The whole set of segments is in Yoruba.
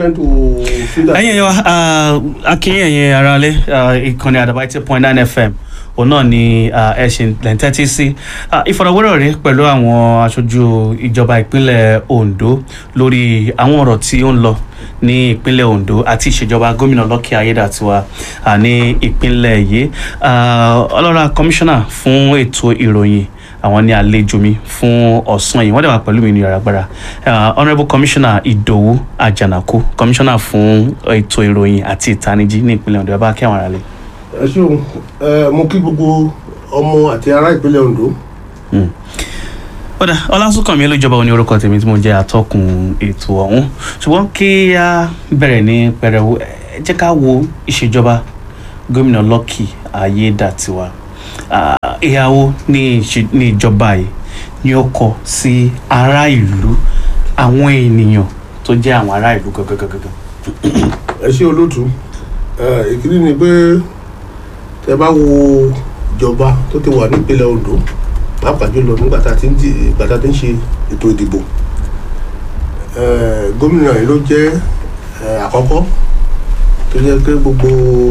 important to see that. ẹ̀yin ẹ̀yọ́ akínyìn ẹ̀yin aráalé ìkànnì àdàbà eighty point nine fm òun náà ni ẹ ṣe lẹ́ńtẹ́tì sí ìfọ̀rọ̀wérọ̀ rẹ pẹ̀lú àwọn aṣojú ìjọba ìpínlẹ̀ ondo lórí àwọn ọ̀rọ̀ tí ó ń lọ ní ìpínlẹ̀ ondo àti ìṣèjọba gómìnà lọ́kì ayédàtiwa ah, ní ìpínlẹ̀ yìí Ah, ọlọ́ra kọmíṣánná fún ètò ìròyìn àwọn ní àlejò mi fún ọ̀sán yìí wọ́n dẹ̀ wà pẹ̀lú mi ní yàrá agbára Ah, honourable commissioner ìdòwú àjànàkú commissioner fún ètò ìròyìn àti ìtanijí ní ìpínlẹ̀ ondo ẹ bá kí àwọn ará lè. ẹ ṣeun ẹ mo kí gbogbo ọmọ àti ará ìpínlẹ̀ ondo kódà ọlásùnkànmí olójọba òní orúkọ tèmi tí mo jẹ́ atọ́kùn ètò ọ̀hún ṣùgbọ́n kí a bẹ̀rẹ̀ ní pẹrẹwu ẹ jẹ́ ká wo ìṣèjọba gómìnà lọ́kì ayédàtiwa Ah, ìyàwó ní ìṣe- ní ìjọba yìí ni ó kọ sí ará ìlú àwọn ènìyàn tó jẹ́ àwọn ará ìlú gangan. ẹ ṣe olóòtú ẹ ìkíní ni pé tẹ bá wo ìjọba tó ti wà nípínlẹ̀ ondo pàápàá jùlọ nígbà tá a ti ń di ìgbà tá a ti ń ṣe ètò ìdìbò ẹ gómìnà yìí ló jẹ́ ẹ àkọ́kọ́ tó jẹ́ pé gbogbo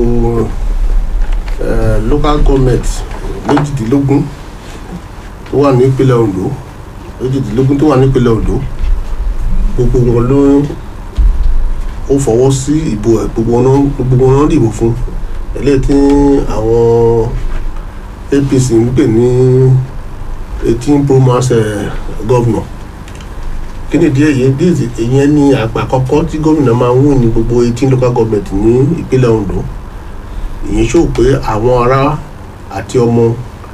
ẹ local government méjìdínlógún tó wà nípínlẹ̀ ondo méjìdínlógún tó wà nípínlẹ̀ ondo gbogbo wọn ló ó fọwọ́ sí ìbò ẹ̀ gbogbo wọn náà- gbogbo wọn náà dìbò fún eléyìí tí àwọn apc ń pè ní eighteen pro mass eh, governor kí ni díẹ̀ yìí díẹ̀ ìyẹn ní àgbà àkọ́kọ́ tí gómìnà máa ń wù ní gbogbo eighteen local government ní ìpínlẹ̀ ondo ìyẹn ṣó pé àwọn ará àti ọmọ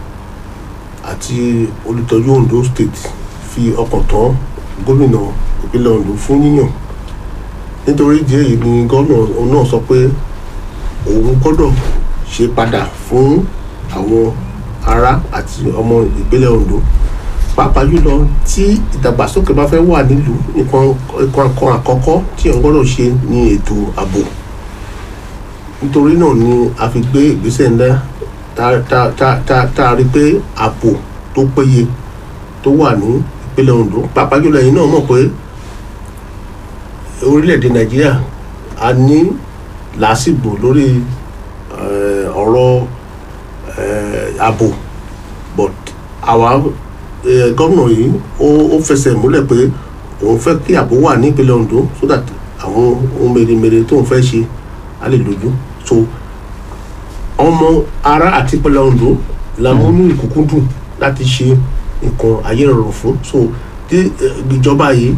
àti olùtọ́jú ondo state fi ọkàn tán gómìnà ìpínlẹ̀ ondo fún yíyàn nítorí ìdí èyí ni gómìnà náà sọ pé òun gbọ́dọ̀ ṣe padà fún àwọn ará àti ọmọ ìpínlẹ̀ ondo pàápàá jùlọ tí ìdàgbàsókè bá fẹ́ wà nílùú nǹkan nǹkan kan àkọ́kọ́ tí òun gbọ́dọ̀ ṣe ní ètò ààbò nítorí náà ni a fi gbé ìgbésẹ̀ ńlá tá tá tá tá tá a rí pé ààbò tó péye tó wà ní ìpínlẹ̀ ondo pàápàá jùlọ ẹ̀yin náà mọ̀ pé orílẹ̀-èdè nàìjíríà a ní làásìgbò lórí eh, ọ̀rọ̀ eh, ààbò but àwa eh, gómìnà yìí ó ó fẹsẹ̀ múlẹ̀ pé òun fẹ́ kí ààbò wà ní ìpínlẹ̀ ondo so that àwọn ohun mèremère tóun fẹ́ ṣe á lè lójú so ọmọ ará àti ìpínlẹ̀ ondo la mú ní ìkúkúdùn láti ṣe nǹkan ayé rọrùn fún so tí eh, ìjọba yìí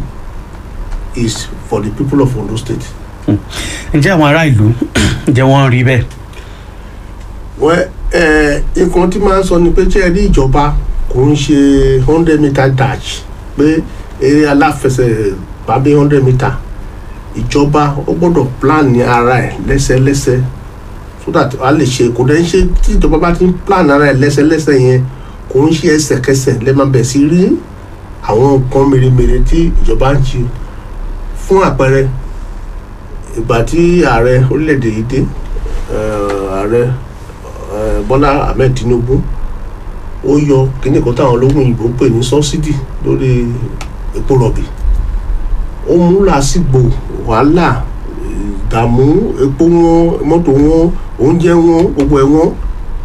is for the people of Ondo State. ǹjẹ́ àwọn ará ìlú ǹjẹ́ wọ́n rí bẹ́ẹ̀. wẹ́ ẹ nǹkan tí máa ń sọ ni pé ṣé ẹ rí ìjọba kò ń ṣe hundred meter dash pé eré aláfẹsẹ̀ bàbí hundred meter ìjọba ó gbọ́dọ̀ plan ní ara ẹ̀ lẹ́sẹ̀lẹ́sẹ̀ so that a lè ṣe kò dẹ́ ń ṣe tí ìjọba bá ti ń plan ara ẹ̀ lẹ́sẹ̀lẹ́sẹ̀ yẹn kò ń ṣe ẹsẹ̀kẹsẹ̀ lẹ́ẹ̀ bẹ̀ sí rí àwọn nǹkan mèremère tí ìjọba ń ṣe fún àpẹẹrẹ ìgbà tí ààrẹ orílẹ̀-èdè yìí dé eh, ààrẹ eh, bọ́lá ahmed tinubu ó yọ kíní kan táwọn ológun òyìnbó ń pè ní sọ́sídì lórí epo rọ̀bì ó mú làásìgbò wàhálà ìdààmú epo wọn mọ́tò wọn oúnjẹ wọn gbogbo ẹ̀ wọn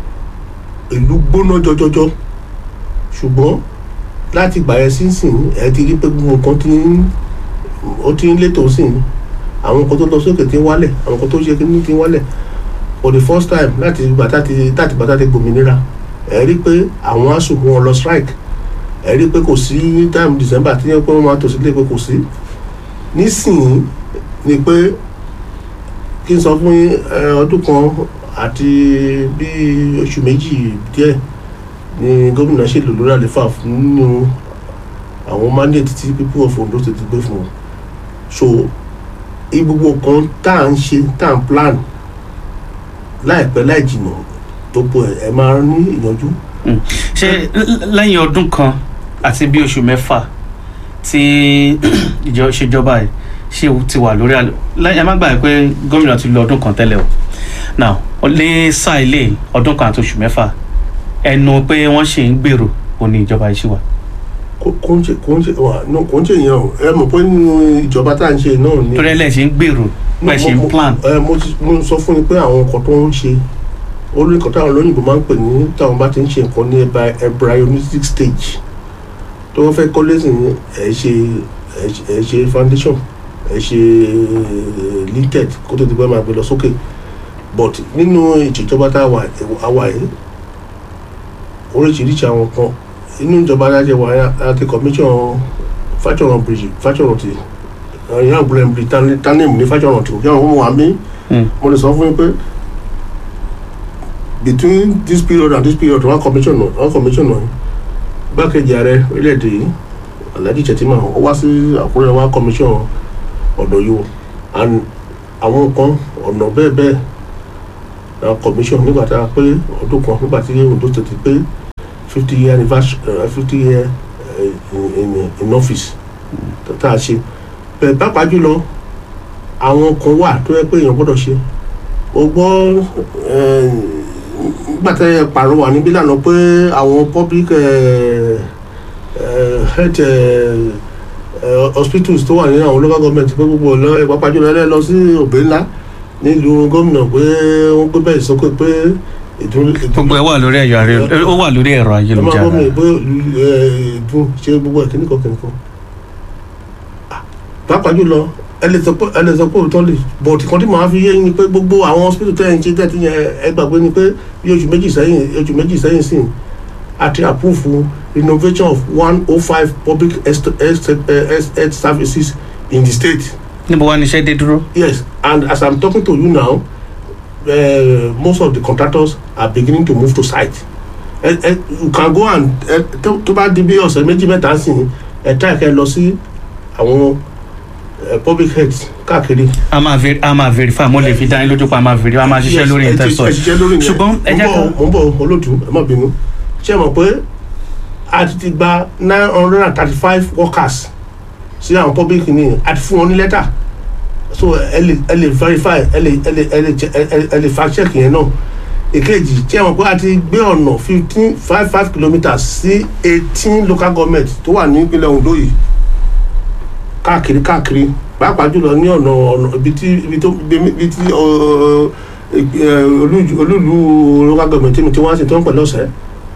ìlú gbóná jọjọjọ ṣùgbọ́n láti ìgbà yẹn sínsìn ẹ ti rí pé gbogbo nǹkan ti ń ó ti ń létò sí i àwọn nǹkan tó lọ sókè ti ń wálẹ̀ àwọn nǹkan tó ṣe kíní ti ń wálẹ̀ for the first time láti bàtà ti láti bàtà ti gbòmìnira ẹ rí pé àwọn asùn wọn lọ strike ẹ rí pé kò sí time december tí yẹn pé wọn máa tò sílé pé kò sí nísìnyí ni pé kí n sọ fún yín ẹ, ọdún kan àti bíi oṣù méjì díẹ̀ ni gómìnà ṣèlú lórí àlefa nínú àwọn mandate tí people of Ondo State gbé fún wọn so gbogbo kan tá à ń ṣe tá à ń plan láìpẹ́ láì jìnnà gbogbo ẹ̀ ẹ̀ máa ní ìyanjú. ṣé l- lẹ́yìn ọdún kan àti bí oṣù mẹ́fà tí ìjọ ìṣèjọba ẹ̀ ṣe ti wà lórí àlọ́ lẹ́yìn ẹ má gbàgbé pé gómìnà ti lo ọdún kan tẹ́lẹ̀ o now ní sáà ilé ọdún kan àti oṣù mẹ́fà ẹnu pé wọ́n ṣì ń gbèrò òní ìjọba yìí ṣì wà. kò kò ń ṣe kò ń ṣe wà no, kò ń ṣe yẹn o ẹ mọ̀ pé nínú ìjọba tá à ń ṣe náà ni torí ẹ lẹ ṣe ń gbèrò pẹ ṣe ń mo- plan ẹ mo ti mo sọ fún yín pé àwọn nǹkan tó ń ṣe orí nǹkan táwọn olóyìnbó máa ń pè ní táwọn bá ti ń ṣe nǹkan ní embry- embryonic stage tó wọ́n fẹ́ kọ́lé sí ní ẹ̀ ṣe ẹ̀ ṣe- ẹ̀ ṣe foundation ẹ̀ ṣe linted kó tó di pé máa gbé lọ sókè but nínú ìṣèjọba tá a wà a wà yìí oríṣiríṣi àwọn kan inú ìjọba alájẹ wà á ti commission fájọràn bridge fájọràn ti ìyá àgbọ̀lẹ̀ ń bi tánìm ní fájọràn tí òkè àwọn ọmọ wa mí Mm. mo lè sọ fún yín pé between this period and this period one commission one commission náà gbákejì ààrẹ orílẹ̀-èdè yìí alhaji chetima ó wá sí àkúrẹ́ one commission ọ̀dọ̀ yìí o and àwọn kan ọ̀nà bẹ́ẹ̀ bẹ́ẹ̀ na commission nígbà tá a pé ọdún kan nígbà tí Ondo State pé fifty year anniversary fifty year uh, in, in, in office tá a ṣe bẹ́ẹ̀ pàápàá jùlọ àwọn kan wà tó yẹ pé èèyàn gbọ́dọ̀ ṣe o gbọ́ eh, nígbà tẹ́ ẹ pàrọwà níbí lànà pé àwọn public eh, eh, health eh, eh, hospitals tó wà ní àwọn local government pé gbogbo ọ̀lọ́ ẹ̀ pàápàá jùlọ ẹ lọ sí òbí ńlá nílùú gómìnà pé wọ́n gbé bẹ́ẹ̀ sókè pé ìdún gbogbo ẹ wà lórí ẹ̀yọ ayélujára ó wà lórí ẹ̀rọ ẹ máa ayélujára gbọ́ mi pé ìdún ṣe gbogbo ẹ̀ kíníkan kíníkan Ah, pàápàá jùlọ ẹ lè sọ pé ẹ lè sọ pé òótọ́ lè bọ̀t kan tí màá fi yé yín ni pé gbogbo àwọn hospital tẹ́ ẹ̀ ń ṣe tẹ́tí yẹn ẹ gbàgbé ni pé bí oṣù méjì sẹ́yìn oṣù méjì sẹ́yìn sí àti àpúfù renovation of one oh five public health health- health- health services in the state níbo wá níṣẹ́ dé dúró yes and as i'm talking to you now uh, most of the contractors are beginning to move to site ẹ ẹ you can go and ẹ tó tó bá di bí ọ̀sẹ̀ méjì mẹ́ta sí ẹ try kẹ́ lọ sí àwọn eh, public health káàkiri. a máa ver a máa verify mo lè fi dá yín lójú pa a máa verify a máa ṣiṣẹ́ Yes, lórí ẹ ti- ìtẹ̀sọ̀ ẹ ṣiṣẹ́ lórí yẹn. ṣùgbọ́n ẹ jẹ́ Mo ń ká bọ̀- mo ń bọ̀ olóòtú ẹ má bínú ṣé ẹ mọ̀ pé a ti ti gba nine hundred and thirty five workers sí àwọn public ní a ti fún wọn ní lẹ́tà so ẹ lè ẹ lè verify ẹ lè ẹ lè ẹ lè che- ẹ ẹ- ẹ lè fact check yẹn náà èkejì ṣé ẹ mọ̀ pé a ti gbé ọ̀nà fifteen five five kilometres sí eighteen local government tó wà ní ìpínlẹ̀ Ondo yìí káàkiri káàkiri pàápàá jùlọ ní ọ̀nà ọ̀nà ibi tí ibi tó ibi tí ọ, ẹ, ẹ, olú- olúlu local government tí mi tí wọ́n á sì tó ń pẹ̀lú ọ̀sẹ̀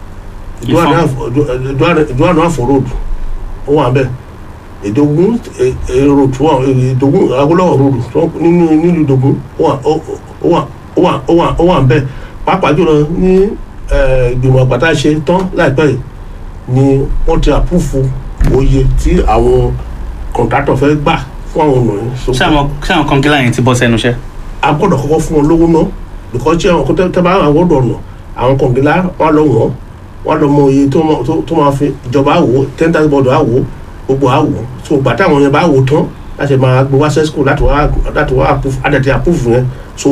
ìdúwànà àfọ̀rọ̀dù ó wà bẹ́ẹ̀ ìdógún èrò tó wà ìdógún Awólọ́wọ̀ ròdù tó nínú nílùú ìdógún ó wà ó wà ó wà ó wà ó wà bẹ́ẹ̀ pàápàá jùlọ ní ẹ, ìgbìmọ̀ àgbàtà ṣe tán láìpẹ́ yìí ni wọ́n ti àpúfù oye tí àwọn kọ̀ǹtátọ̀ fẹ́ gbà fún àwọn ọ̀nà yìí. So, ṣé àwọn ṣé àwọn kọngílà yẹn ti bọ́ sẹ́nu iṣẹ́ a gbọ́dọ̀ kọ́kọ́ fún wọn lówó náà because tí àwọn kọ́tẹ́ tẹ́ bá àwọn ọ̀dọ̀ ọ̀nà àwọn kọ̀ǹgílá wọn lọ wọ́n wọn lọ mọ iye tó máa- tó- tó máa fi ìjọba àwò ten thousand bọ́ọ̀dù àwò gbogbo àwò so gbà táwọn yẹn bá wò tán láti máa gbé wá sẹ́sìkò láti wá láti wá approve àdàtì approve yẹn so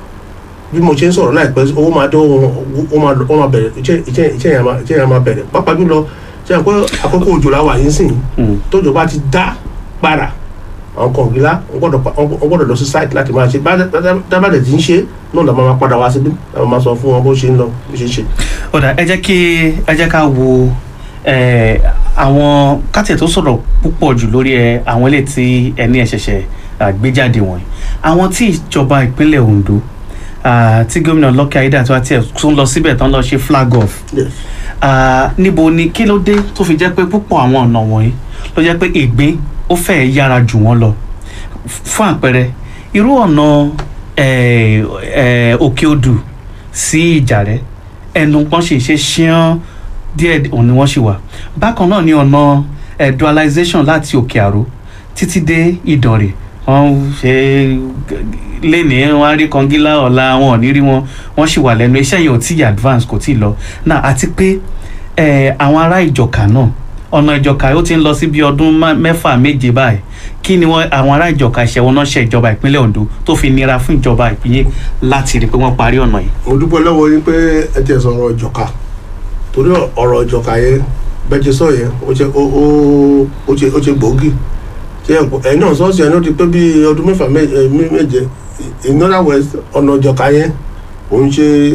bí mo ṣe ń sọ̀rọ̀ láìpẹ́ owó máa dé ó máa ó máa bẹ̀rẹ̀ iṣẹ́ iṣẹ́ iṣẹ́ yẹn máa iṣẹ́ yẹn máa bẹ̀rẹ̀ pàápàá jùlọ ṣe àpẹ́ àkókò òjò la wà yín sìn Mm. tójò bá ti dá para àwọn kọ̀ǹgílá wọ́n gbọ́dọ̀ pa- wọ́n gbọ́dọ̀ lọ sí site láti máa ṣe dábàdẹ̀ tí ń ṣe náà làwọn máa padà wá síbí làwọn máa sọ fún wọn bó ṣe ń lọ bó ṣe ń ṣe. ọ̀dà ẹ jẹ́ kí ẹ jẹ́ ká wo ẹ, àwọn kátìẹ̀ tó sọ̀rọ̀ púpọ̀ jù lórí ẹ àwọn ilé tí ẹni ẹ̀ ṣẹ̀ṣẹ̀ à, gbé jáde wọ̀nyí àwọn tí ìjọba ìpínlẹ̀ Ondo à, tí gómìnà Lucky Aiyedatiwa tiẹ̀ tún lọ síbẹ̀ tán lọ ṣe flag off Yes. Ah, níbo ni kí ló dé tó fi jẹ́ pé púpọ̀ àwọn ọ̀nà wọ̀nyí ló jẹ́ pé ìgbín ó fẹ́ẹ̀ yára jù wọ́n lọ F- fún àpẹẹrẹ irú ọ̀nà eh, eh, òkè odù sí ìjàrẹ́ ẹnu pọ́n ṣe ṣe ṣíán díẹ̀ òun ni wọ́n ṣì wà bákan náà ni ọ̀nà eh, dualization láti òkè àró títí dé ìdànrè wọ́n ṣe lénìí wọ́n á rí kọngílá ọ̀la wọn ò ní rí wọn wọ́n sì wà lẹ́nu iṣẹ́ yẹn ò tí ì advance kò tí ì lọ náà àti pé eh, àwọn ará ìjọka náà ọ̀nà ìjọka ó ti ń lọ sí bí ọdún má- mẹ́fà méje báyìí kí ni wọ́n àwọn ará ìjọka ìṣẹ̀wọ̀n náà ṣe ìjọba ìpínlẹ̀ Ondo tó fi nira fún ìjọba ìpínlẹ̀ láti rí i pé wọ́n parí ọ̀nà yìí. mo dúpẹ́ lọ́wọ́ yín pé ẹ ti sọ̀rọ̀ ìjọka torí ọ̀rọ̀ ìjọka yẹn bẹ́ẹ̀ ti sọ yẹn ó ṣe ó ó ó ṣe ó ṣe gbòógì ṣe ẹ̀yin náà sọ́ọ̀sì ẹ̀ náà ti pé bí ọdún mẹ́fà mé- eh, mé- méje in other words ọ̀nà ìjọka yẹn òun ṣe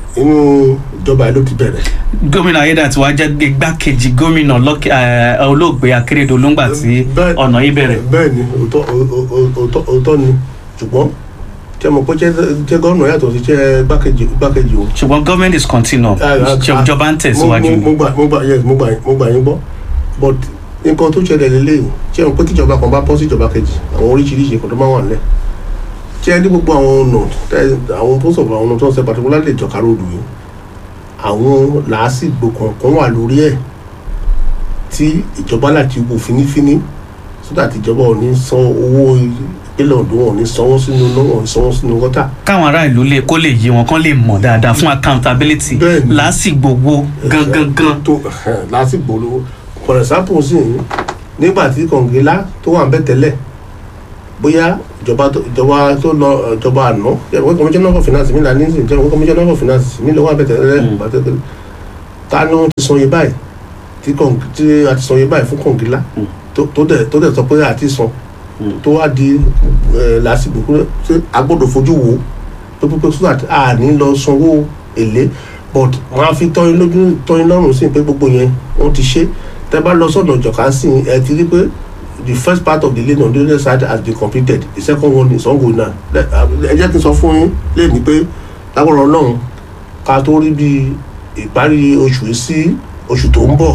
inú ìjọba yìí ló ti bẹ̀rẹ̀. gómìnà ayédàtiwa jẹ́ igbákejì gómìnà lọ́kẹ́ ẹ̀, olóògbé akérèdọ́lù ńgbà tí Bẹ́ẹ̀- ọ̀nà yìí bẹ̀rẹ̀ bẹ́ẹ̀ ni òótọ́ òótọ́- òótọ́ òótọ́ ni ṣùgbọ́n tí a mọ̀ pé jẹ́ gọ́ọ̀nà yàtọ̀ sí jẹ́ igbákejì igbákejì o. ṣùgbọ́n government is continue Ah, ah, ah. ìjọba ń tẹ̀síwájú mo mo- mo gbà mo gbà yes mo gbà mo gbà yín gbọ́ but nǹkan tó ṣẹlẹ̀ lélẹ́yìn ṣé o pé kíjọba kan bá bọ́ sí ìjọba kejì àwọn oríṣiríṣi nǹkan tó máa wà nílẹ̀ ṣé ẹ ní gbogbo àwọn ọ̀nà tẹ- àwọn post of àwọn ọ̀nà tó ń ṣe particularly ìjọka ròdù yìí àwọn làásìgbò kọ̀ọ̀kan wà lórí ẹ̀ tí ìjọba láti wò fínífíní so that ìjọba ò ní san owó ìpínlẹ̀ Ondo wọn ò ní sanwó sínú náà wọn ò ní sanwó sínú gọ́tà káwọn ará ìlú lè kó lè yé wọn kán lè mọ̀ dáadáa fún accountability Bẹ́ẹ̀ni. lásìgbò wo gangan gan tó lásìgbò lówó for example sí i nígbà tí kọ̀ǹgílá tó wà ń bẹ̀ tẹ́lẹ̀ bóyá ìjọba tó ìjọba tó lọ ìjọba àná ìjọba commissioner for finance mi là ní ìsìn ìjọba commissioner for finance mi lọ wà ń bẹ̀ tẹ́lẹ̀ Mm. pàtẹ́kẹ́ ta ni wọ́n ti san iye báyìí tí kọ̀ǹ tí a ti san iye báyìí fún kọ̀ǹgílá Mm. tó tó dẹ̀ tó dẹ̀ sọ pé a ti san Mm. tó wá di ẹ̀, lásìgbò pé ṣé a gbọ́dọ̀ fojú wo pé pípé so that a ní lọ sanwó èlé but wọn á fi tọ́yìn lójú tọ́yìn lọ́rùn sí pé gbogbo yẹn wọ́n ti ṣe tẹ́ bá lọ sọ́nà ìjọ̀ká sí i, ẹ ti rí pé the first part of the lane on the other side has been completed the second one is ongoing now Let- ẹ jẹ́ kí n sọ fún yín lẹ́yìn pé lágbára ọlọ́run ká tó rí bí ìparí oṣù yìí sí oṣù tó ń bọ̀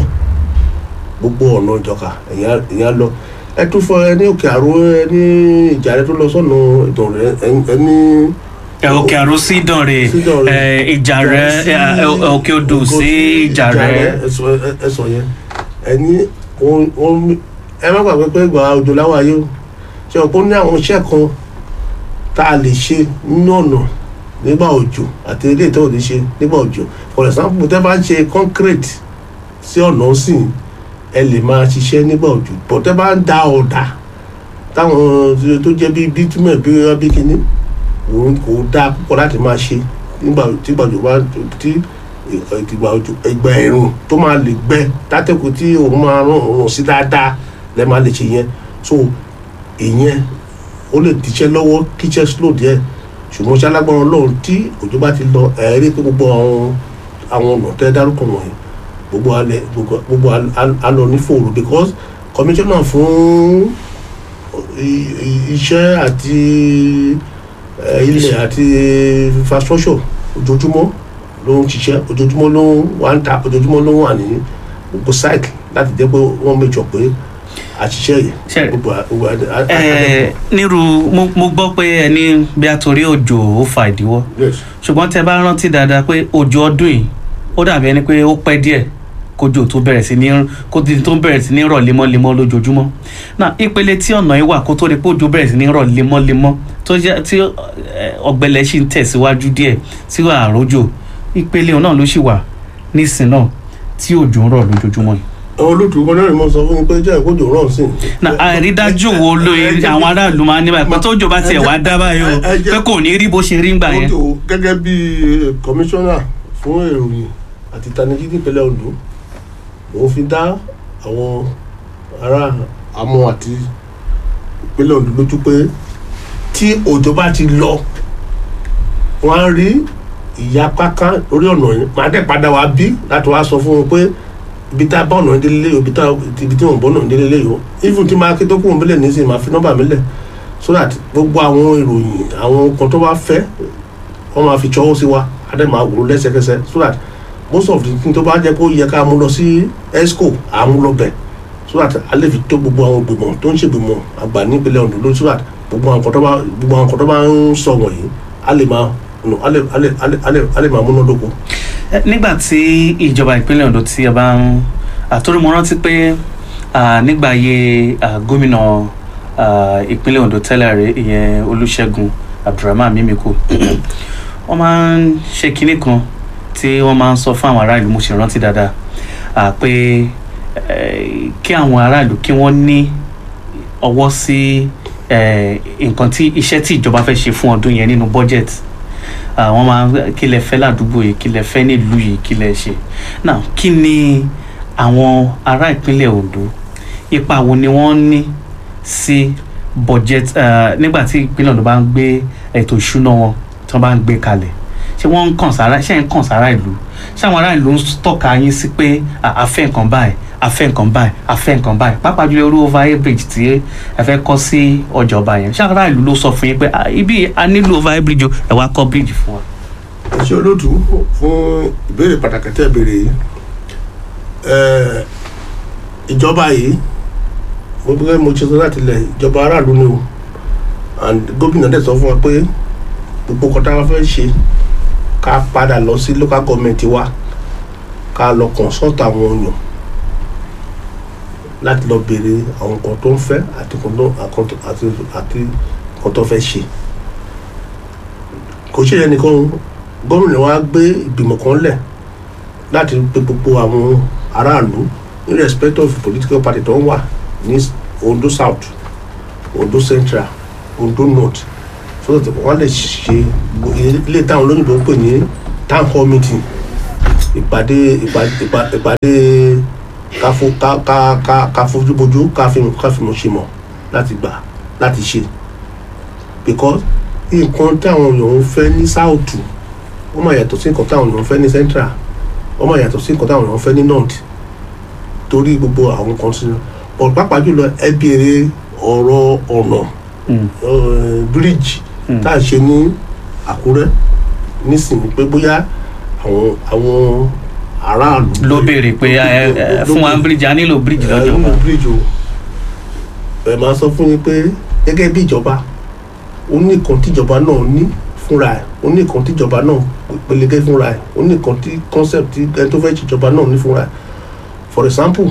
gbogbo ọ̀nà ìjọ̀ká ẹ̀yà lọ ẹ tún fọ ẹ ní òkè àrò ẹ ní ìjà rẹ tó lọ sọ́nà ìdàn rẹ ẹ ní ẹ, òkè àrò sí ìdànrè Sídànrè. ẹ, ìjà rẹ sí- ẹ, ẹ, òkè odò sí ìjà rẹ ẹsọ ẹsọ yẹn ẹni wọn wọn ẹ má gbàgbé pé ìgbà òjò láwọn ayé o ṣe ọ̀pọ̀ ní àwọn iṣẹ́ kan tá a lè ṣe nínú ọ̀nà nígbà òjò àti ilé ìtọ́ òde ṣe nígbà òjò for example tẹ́ bá ń ṣe concrete sí ọ̀nà sí ẹ lè máa ṣiṣẹ́ nígbà òjò but tẹ́ bá ń da ọ̀dà táwọn tó jẹ́ bíi bitumen bí wọ́n bí kínní òun kò dáa púpọ̀ láti máa ṣe nígbà tí gbàjọ bá tí ìgbà òjò ìgbà ẹ̀rùn tó máa lè gbẹ látẹ̀kù tí òun máa rán òun sí dáadáa lẹ́ máa lè ṣe yẹn so ìyẹn ó lè díṣẹ́ lọ́wọ́ kíṣẹ́ slow díẹ̀ ṣùgbọ́n ṣé alágbára ọlọ́run tí òjò bá ti lọ ẹ̀ẹ́rí pé gbogbo àwọn àwọn ọ̀nà tẹ́ dárúkọ wọ̀nyí gbogbo alẹ́ gbogbo gbogbo al- alọ ní fòrò because commissioner fún i- i- iṣẹ́ àti eh, ilẹ̀ àti infrastructure ojoojúmọ́ ló ń ṣiṣẹ́ ojoojúmọ́ ló ń wà ń ta ojoojúmọ́ ló ń wà ní gbogbo site láti jẹ́ pé wọ́n méjọ pé àṣìṣe yìí Ṣe- gbogbo a- gbogbo a- a- ẹ nírú mo mo gbọ́ pé ẹni bí a torí òjò ó fa ìdíwọ́ yes ṣùgbọ́n tẹ bá rántí dáadáa pé òjò ọdún yìí ó dàbí ẹni pé ó pẹ́ díẹ̀ kójò tó bẹ̀rẹ̀ sí ní kó tí tó bẹ̀rẹ̀ sí ní rọ̀ lemọ́lemọ́ lójoojúmọ́ náà ìpele tí ọ̀nà yìí wà kó tó di pé òjò bẹ̀rẹ̀ sí ní rọ̀ lemọ́lemọ́ tó jẹ́ tí ẹ, ọ̀gbẹlẹ̀ sì ń tẹ̀síwájú díẹ̀ tí wà àrójò ìpele náà ló sì wà nísìn náà tí òjò ń rọ̀ lójoojúmọ́ yìí. àwọn olóòtú kan náà ni mo sọ fún mi pé jẹ́ ìkójò rọ̀ sí. na àrídájú wo lóye àwọn aráàlú máa ń ní báyìí pé tójò bá tiẹ̀ wá dá báyìí o ẹ jẹ́- pé kò ní rí bó ṣe rí ń gbà yẹn. Ojo gẹ́gẹ́ bí kọmíṣánná fún ìròyìn àti ìtanijí nípínlẹ̀ Ondo òun fi dá àwọn ará Amọ̀ àti ìpínlẹ̀ Ondo lójú pé tí òjò bá ti lọ wọ́n á rí ìyapa kan lórí ọ̀nà yìí màá dẹ̀ padà wá bí láti wá sọ fún wọn pé ibi tá a bá ọ̀nà délé yìí o ibi tá ibi tí wọ́n bọ́ ọ̀nà délé yìí o even tí máa ké tó kúrò mílẹ̀ nísìnyí máa fi nọ́mbà mílẹ̀ so that gbogbo àwọn ìròyìn àwọn kan tó bá fẹ́ wọ́n máa fi ṣọwọ́ sí wa adé máa wò ó lẹ́sẹ̀kẹsẹ̀ so that most of the thing tó bá jẹ́ kó yẹ ká mú lọ sí esco à ń lọ bẹ̀ so that a lè fi tó gbogbo àwọn gbìmọ̀ tó ń ṣègbìmọ̀ àgbà nípínlẹ̀ Ondo lórí so that gbogbo àwọn kan tó bá gbogbo àwọn kan tó bá ń sọ wọ̀nyí a lè máa no, a lè a lè a lè a lè a lè máa múná dóko. Ẹ, nígbà tí ìjọba ìpínlẹ̀ Ondo tí a bá ń àtúrò mo rántí pé à, nígbà ayé à, gómìnà à, ìpínlẹ̀ Ondo tẹ́lẹ̀ rẹ̀ ìyẹn Olúṣẹ́gun Abdulrahman Mímíkò wọ́n máa ń ṣe kinní kan tí wọ́n máa ń sọ fún àwọn aráàlú mo ṣe rántí dáadáa à, pé eh, kí àwọn aráàlú kí wọ́n ní ọwọ́ sí eh, nǹkan tí iṣẹ́ tí ìjọba fẹ́ ṣe fún ọdún yẹn nínú budget àwọn máa ń kí lẹ fẹ́ ládùúgbò yìí kí lẹ fẹ́ nílùú yìí kí lẹ ṣe now kí ni àwọn ará ìpínlẹ̀ Ondo ipa wo ni wọ́n ní sí budget eh, nígbà tí ìpínlẹ̀ Ondo bá ń gbé ètò ìṣúná wọn tí wọ́n bá ń gbé kalẹ̀ ṣé wọ́n ń kàn sára ṣé ń kàn sára ìlú ṣé àwọn ará ìlú ń tọ́ka yín sí pé a fẹ́ nǹkan báyìí a fẹ́ nǹkan báyìí a fẹ́ nǹkan báyìí pàápàá jùlọ irú overhead bridge tí ẹ fẹ́ kọ́ sí ọjà ọba yẹn ṣé ará ìlú ló sọ fún yín pé ibi a nílò overhead bridge o ẹ wá kọ́ bridge fún wa. ẹ ṣe olóòtú fún ìbéèrè pàtàkì tẹ́ béèrè yìí ìjọba yìí mo gbé mo ṣe sọ láti ilẹ̀ ìjọba aráàlú ni o and gómìnà dẹ̀ sọ fún wa pé gbogbo nǹkan tá a fẹ́ ṣe ká padà lọ sí local government wa ká lọ consult àwọn èèyàn láti lọ béèrè àwọn nǹkan tó ń fẹ́ àti nǹkan tó fẹ́ ṣe kò ṣe yẹn nìkan gómìnà wa gbé ìgbìmọ̀ kan lẹ̀ láti pe gbogbo àwọn aráàlú irrespective of political party tó ń wà ní Ondo South Ondo Central Ondo North so that wọ́n lè ṣe ilé táwọn olóyìnbó ń pè ní town hall meeting ìpàdé ìpàdé káfó ká ká ká ká fojúbojú káfíìmù káfíìmù ṣe mọ̀ láti gbà láti ṣe because nǹkan táwọn èèyàn ń fẹ́ ní south ó máa yàtọ̀ sí nǹkan táwọn èèyàn ń fẹ́ ní central ó máa yàtọ̀ sí nǹkan táwọn èèyàn ń fẹ́ ní north torí gbogbo àwọn kan sí ọ pàápàá jùlọ ẹ béèrè ọ̀rọ̀ ọ̀nà bíríìjì tá a ṣe ní Àkúrẹ́ nísìnyí pé bóyá àwọn àwọn aráàlú. ló béèrè pé fún wa bíríìjì a nílò bíríìjì lọ́jọ́ wa. bíríìjì o ẹ máa sọ fún yín pé gẹ́gẹ́ bí ìjọba ó ní nǹkan tíjọba náà ní fúnra ẹ̀ ó ní nǹkan tíjọba náà pelegé fúnra ẹ̀ ó ní nǹkan tí concept tí ẹni tó fẹ́ ṣèjọba náà ní fúnra ẹ̀ for example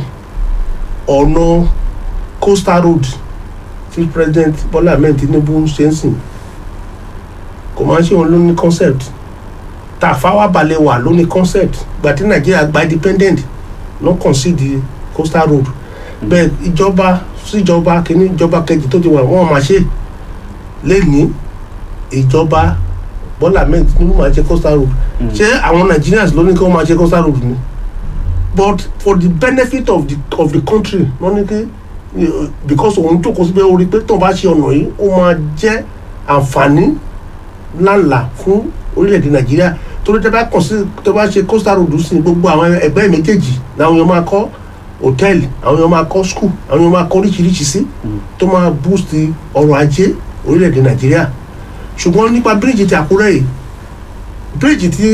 ọ̀nà coastal road tí president Bọ́lá Ahmed Tinubu ṣe ń sìn kò máa ń ṣe òun ló ní concept Tafawa Balewa ló ní concept gbà tí Nàìjíríà gba independent ló concede coastal road bẹ́ẹ̀ ìjọba síjọba kìíní ìjọba kejì tó ti wà wọ́n máa ṣe lẹ́ni ìjọba Bọ́lá Ahmed Tinubu máa ṣe coastal road ṣé àwọn Nigerians ló ní kí wọ́n máa ṣe coastal road ni but for the benefit of the of the country wọ́n ní kí because òun jókòó síbẹ̀ orí pé tó bá ṣe ọ̀nà yìí ó máa jẹ́ àǹfààní ńláńlá fún orílẹ̀-èdè Nàìjíríà torí tẹ́ bá kàn sí tẹ́ bá ṣe coastal road sí gbogbo àwọn ẹgbẹ́ méjèèjì làwọn èèyàn máa kọ́ hòtẹ́ẹ̀lì àwọn èèyàn máa kọ́ skul àwọn èèyàn máa kọ́ oríṣiríṣi sí tó máa boost ọrọ̀ ajé orílẹ̀-èdè Nàìjíríà ṣùgbọ́n nípa bíríìjì ti Àkúrẹ́ yìí bíríìjì tí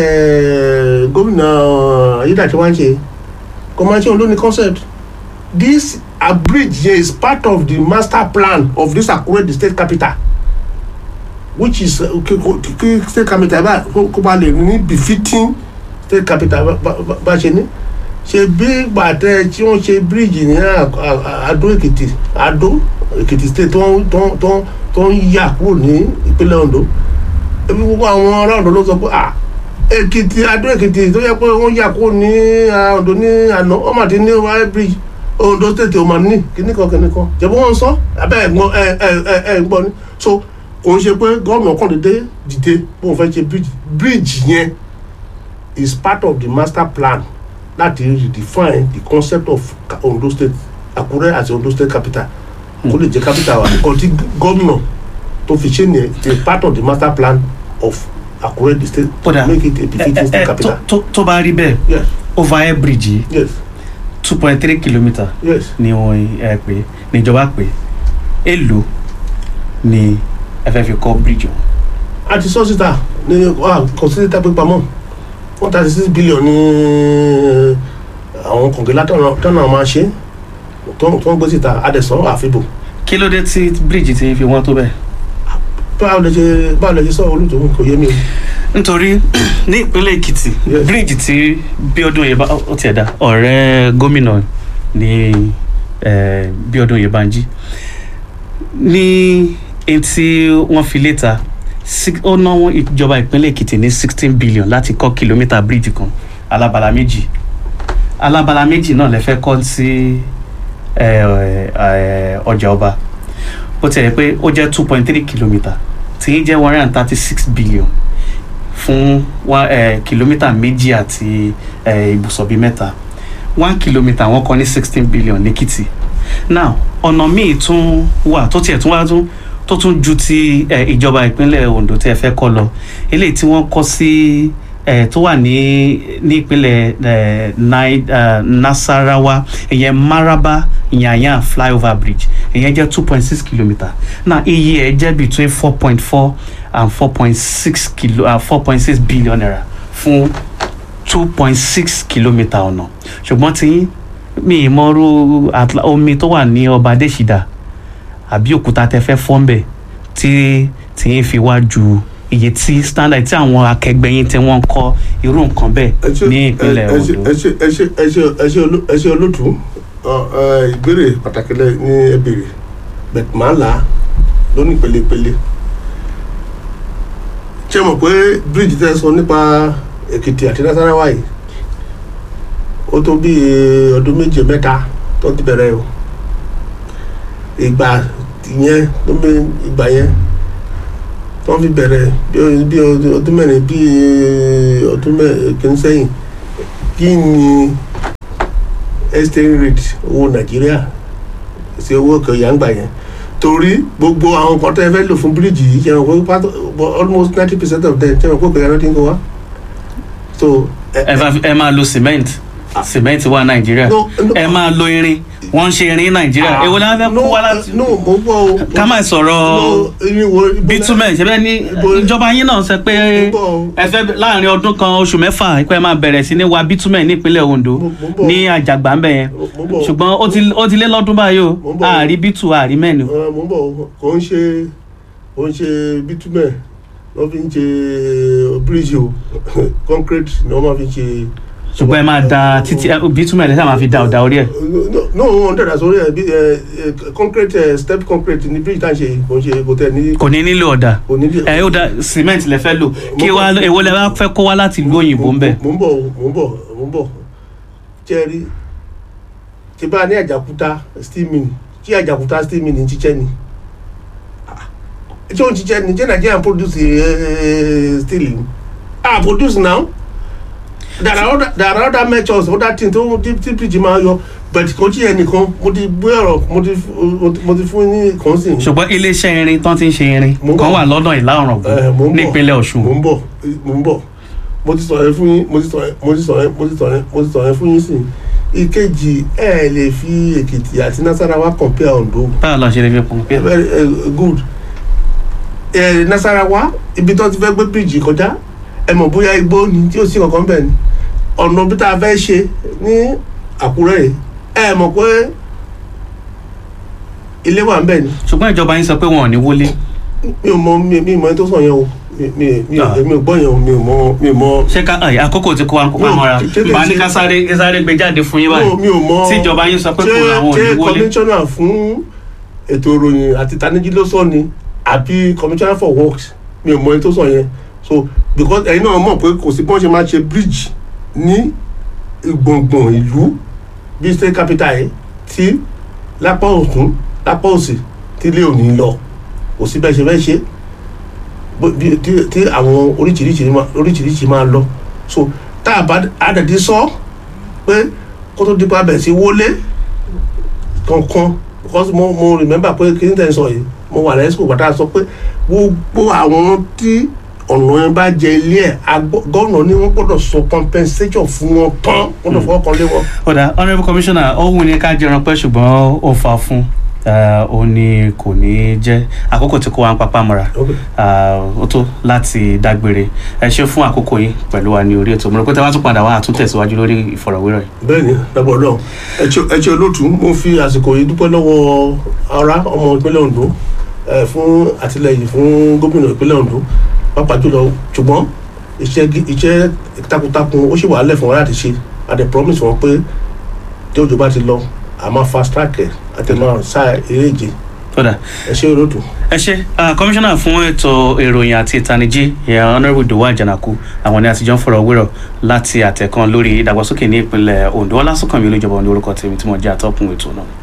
gómìnà Ayédàtiwa ń ṣe kò máa ń ṣe òun ló ní concept this a bridge here is part of the master plan of this Akure the state capital which is kí state capital bá kó bá lè ní befitting state capital bá ṣe ní ṣe bí gbàtẹ tí wọ́n ṣe bíríìjì ní Adó Èkìtì Adó Èkìtì state tó ń yà kúrò ní ìpínlẹ̀ Ondo ebi gbogbo àwọn ará Ondo ló sọ pé ah Èkìtì Adó Èkìtì tó yẹ pé wọ́n yà kúrò ní Ondo ní àná ọmọ àti ní wáyé bíríìjì Ondo state o ma ní kíní kan kíní kan jẹ̀bú wọn sọ abẹ́ ẹ̀ gbọ́ ẹ̀ ẹ̀ ẹ̀ gbọ́ ni so kò ń ṣe pé gómìnà kan dédé dìde bó ń fẹ́ ṣe bridge bridge yẹn is part of the master plan láti redefine the concept of Ondo state Àkúrẹ́ as Ondo state capital kó lè jẹ́ capital wa nǹkan tí gómìnà tó fi ṣe nìyẹn it is part of the master plan of Àkúrẹ́ the state Kódà, make it a befitting state capital. tó tó bá rí bẹ́ẹ̀ yes overhead bridge yìí yes two point three kilometre yes ni wọ́n ẹ pé níjọba pé èlò ni ẹ fẹ́ fi kọ́ bridge wọn. àti sọ́sítà ní kọ̀sílítà pípamọ́ one thirty six billion ní àwọn kọ̀ǹgẹ́lá tọ́nà máa ṣe tó ń gbé síta adẹ̀sán àfibò kí ló dé tí bridge ti fi wọ́n tó bẹ́ẹ̀. báwo lè ṣe báwo lè ṣe sọ olùtò kò yé mi o. nítorí ní ìpínlẹ̀ èkìtì Yes. bíríìjì tí Bíọ́dún Oyèbá ó tiẹ̀ dá ọ̀rẹ́ gómìnà ní eh, Bíọ́dún Oyèbánjí ní etí wọ́n fi léta six- ó ná wọn ìjọba ìpínlẹ̀ èkìtì ní sixteen billion láti kọ́ kìlómítà bíríìjì kan alábala méjì alábala méjì náà lè fẹ́ kọ́ sí eh, eh, ọjà ọba ó tiẹ̀ yẹ pé ó jẹ́ two point three kilometre tí í jẹ́ one hundred and thirty six billion fún wa eh, kìlómítà méjì àti eh, ibùsọ̀ bíi mẹ́ta one kilometre wọ́n kọ́ ní sixteen billion lẹ́kìtì now ọ̀nà míì tún wà tó tiẹ̀ tún wá tún tó tún ju ti eh, ìjọba ìpínlẹ̀ Ondo tẹ́ ẹ fẹ́ kọ́ lọ eléyìí tí wọ́n kọ́ sí eh, tó wà ní ní ìpínlẹ̀ eh, Nai- eh, Nasarawa ìyẹn Maraba Yanyan flyover bridge ìyẹn jẹ́ two point six kilometre náà iye ẹ̀ jẹ́ between four point four and four point six kilo uh, four point six billion naira fún two point six kilometre ọ̀nà ṣùgbọ́n tí mi ì mọ̀rú Atla- omi tó wà ní ọba Adéṣídà àbí òkúta tẹ fẹ́ fọ́nbẹ̀ tí tí yín fi wá ju iye tí standard tí àwọn akẹgbẹ́ yín tí wọ́n ń kọ́ irú nǹkan bẹ́ẹ̀ ẹ ṣe ní ìpínlẹ̀ ẹ ṣe Ondo. ẹ ṣe ẹ ṣe ẹ ṣe ẹ ṣe olú- ẹ ṣe olótú ọ, ẹ, ìbéèrè pàtàkì lẹ ní ẹ béèrè bẹ́ẹ̀ máa là á lónìí pélepéle ṣé mọ̀ pé bíríìjì tẹ́ sọ nípa Èkìtì àti Nasarawa yìí ó tó bí ọdún méje mẹ́ta tó ti bẹ̀rẹ̀ o ìgbà yẹn tó bí ìgbà yẹn tó fi bẹ̀rẹ̀ bí o- bí o- ọdún mẹ́rin bí ọdún mẹ́rin kìíní sẹ́yìn kí ni exchange rate owó Nàìjíríà sí owó òkè ọ̀yà ń gbà yẹn torí gbogbo àwọn nǹkan tẹ́ ẹ fẹ́ lò fún bíríìjì yìí ṣe wọn pé almost ninety percent of them ṣe wọn pé òkè ọ̀yà ló ti ń kó wá so ẹ ẹ bá- ẹ máa lo cement cement wà Nàìjíríà No, no. ẹ máa lo irin wọ́n ń ṣe irin ní Nàìjíríà èwo la fẹ́ kó wá láti no mo gbọ́ o ká má sọ̀rọ̀ no irin wo ibo- bitumen ṣe bẹ́ẹ̀ ní Ibo- ìjọba yín náà sọ pé Mo gbọ́ o. ẹ fẹ́ láàrin ọdún kan oṣù mẹ́fà pé ẹ máa bẹ̀rẹ̀ sí ní wa bitumen ní ìpínlẹ̀ Ondo Mo- mo gbọ́. ní àjàgbá ńbẹ̀ yẹn Mo- mo gbọ́. ṣùgbọ́n ó ti ó ti lé lọ́dún báyìí o Mo gbọ́. àárí bitu àárí mẹ́nu Ẹ, mo ń bọ̀ o. kò ń ṣe kò ń ṣe bitumen wọ́n fi ń ṣe bíríìjì o concrete ni wọ́n máa fi ń ṣe. ṣùgbọ́n ẹ máa da títí ẹ, bitumen lẹ́sẹ̀ máa fi da ọ̀dà orí ẹ̀ no no wọ́n dẹ̀dà sórí ẹ̀ bí ẹ ẹ concrete ẹ step concrete ni bíríìjì tá à ń ṣe yìí kò ń ṣe kò tẹ̀ ní kò ní nílò ọ̀dà kò ní bí. ẹ ó da cement lẹ fẹ́ lò kí wá èwo lẹ bá fẹ́ kó wá láti ìlú òyìnbó ń bẹ̀ mo ń bọ̀ o, mo ń bọ̀ mo ń bọ̀ jẹ́rí tí bá ní àjàkúta steel mill tí àjàkúta steel mill ń ṣiṣẹ́ ni Ah, tí ó ń ṣiṣẹ́ ni jẹ́ Nigeria produce eh, steel ni ah produce now there are other there are other measures other things tó tí tí bridge máa yọ but kò tí yẹn nìkan mo ti gbé ọ̀rọ̀ mo ti mo ti fún ní kan sí i. ṣùgbọ́n iléeṣẹ́ irin tán ti ń ṣe irin Mo ń kan bọ̀. wà lọ́dọ̀ ìlà Eh, mo ọ̀ràngún ń bọ̀. nípínlẹ̀ Ọ̀ṣun mo ń bọ̀ mo ń bọ̀ mo ti sọ̀rọ̀ fún yín mo ti sọ̀rọ̀ mo ti sọ̀rọ̀ mo ti sọ̀rọ̀ mo ti sọ̀rọ̀ fún yín sí i ìkejì ẹ lè fi Èkìtì àti Nasarawa compare Ondo báwo la ṣe lè fi pọ̀ pé very uh, good ẹ Nasarawa ibi tó ti fẹ́ gbé bíríìjì kọjá ẹ mọ̀ bóyá igbó ni tí ó sì kankan bẹ̀ ni ọ̀nà bí tá a fẹ́ ṣe ní Àkúrẹ́ yìí ẹ mọ̀ pé ilé wà ń bẹ̀ ni ṣùgbọ́n ìjọba yín sọ pé wọn ò ní wọlé mi ò mọ mi mi ò mọ ẹni tó sọ yẹn o mi mi mi ò mi ò gbọ́ yẹn o mi ò mọ mi ò mọ. ṣé ká ẹ, àkókò tí kó wa ń kópa No, mọ́ra ṣé kìí bá ní ṣe- ká sáré ká sáré gbé jáde fún yín No, báyìí mi ò mọ tí ìjọba yín sọ pé kò làwọn ò ní ṣé wọlé commissioner fún ètò ìròyìn àti ìtanijí ló sọ ni àbí commissioner for works mi ò mọ ẹni tó sọ yẹn so because ẹ̀yin náà mọ̀ pé kò sí bí wọ́n ṣe máa ṣe bridge ní gbọ̀ngbọ̀n ìlú bíi state capital yìí tí lápá ọ̀tún lápá òsì tí ilé ò ní lọ kò sí bẹ́ẹ̀ ṣe fẹ́ ṣe bó- bí- tí tí àwọn oríṣiríṣi máa- oríṣiríṣi máa lọ so tá a bá àdàdí sọ pé kó tó dípa bẹ̀ sí wọlé kankan because mo mo remember pé kí n tẹ̀ sọ yìí mo wà lẹ́sìkò bàtà sọ pé gbogbo àwọn tí ọ̀nà yẹn bá jẹ ilé ẹ̀ agbọ́- gọ́ọ̀nà ni wọ́n gbọ́dọ̀ sọ compensation fún wọn tán wọ́n lọ fọwọ́ kan lé wọn. ọ̀dà honourable commissioner ó wù ní ká jẹran pẹ́ ṣùgbọ́n ó fa fún eh, ó ní kò ní jẹ́ àkókò tí kò wá ń papá mọ́ra Okay. Ah, ó tó láti dágbére ẹ ṣe fún àkókò yìí pẹ̀lú wa ní orí ètò mo rò pé tẹ́ wá tún padà wá àtúntẹ̀síwájú lórí ìfọ̀rọ̀wérọ̀ yìí. bẹ́ẹ̀ni lábọ Ọlọ́run ẹ ṣé ẹ ṣé olóòtú mo fi àsìkò yìí dúpẹ́ lọ́wọ́ ara ọmọ ìpínlẹ̀ Ondo ẹ fún àtìlẹ́yìn fún gómìnà ìpínlẹ̀ Ondo pàápàá jùlọ ṣùgbọ́n iṣẹ́ gi- iṣẹ́ takuntakun ó sì wà á lẹ̀ fún wa láti ṣe a dẹ̀ promise wọn pé tí òjò bá ti lọ a máa fast track ẹ̀ àti máa sá eré ìje ọ̀dà ẹ ṣé olóòtú. ẹ ṣe kọmíṣánná fún ètò ìròyìn àti ìtanijí ìyẹn honourable Dowa Àjànàkú àwọn ní àtijọ́ ń fọ̀rọ̀ wérọ̀ láti àtẹ̀kan lórí ìdàgbàsókè ní ìpínlẹ̀ Ondo ọlásùnkànmí olójọba ní orúkọ tèmi tí mo jẹ́ àtọ́kùn ètò náà.